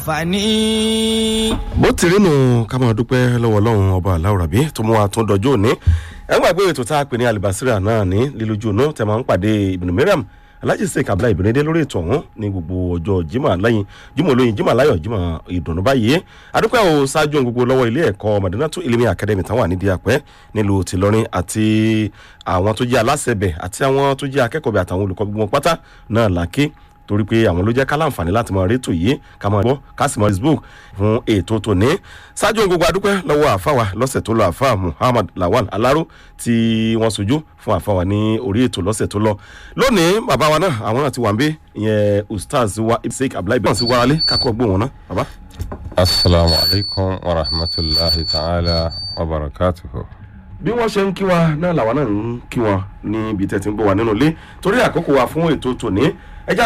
àǹfààní. bó ti rí nù ká máa dúpẹ́ lọ́wọ́ ọlọ́run ọba aláwòrábí tó mú wa tún dọjọ́ òní ẹ ń gbàgbé ètò tá a pè ní alibasira náà ní lílójú ònú tẹ máa ń pàdé ibùdó mìíràn alhaji sheik abdullahi ibìnrin lórí ètò ọ̀hún ní gbogbo ọjọ́ jimá lẹ́yìn jimá olóyin jimá láyọ̀ jimá ìdùnnú báyìí adúpẹ́ o ṣáájú ohun gbogbo lọ́wọ́ ilé ẹ̀kọ́ madinatu ilimi academy táwọn wà nídìí àpẹ́ nílùú tìlọrin àti àwọn tó jẹ́ aláṣẹbẹ̀ àti àwọn tó jẹ́ akẹ́kọ̀ọ́bẹ̀ àtàwọn olùkọ́ gbogbo pátá náà làkè torí pé àwọn ló jẹ́ ká láǹfààní láti mọ rétò yìí ká mọ gbọ́ ká sì mọ facebook fún ètò tòní ṣáájú ohun gbogbo adúpẹ́ lọ́wọ́ àfáwà lọ́sẹ̀ tó lọ àfáà muhammad lawal alaro tí wọ́n sojú fún àfáwà ní orí ètò lọ́sẹ̀ tó lọ lónìí bàbá wa náà àwọn náà ti wà ń bẹ ìyẹn ustaz wa ibsek abdullahi bẹ́ẹ̀ sì wá alẹ́ kakọ́ gbó wọn náà bàbá. asalaamu alaykum wa rahmatulahi ta'ala wa barakatuhu. bí wọ́n ṣe ń kí wa náà làwa náà ń kí wọn níbi tẹ́ ti ń gbọ́ wa nínú ilé torí àkókò wa fún ètò tòní ẹjá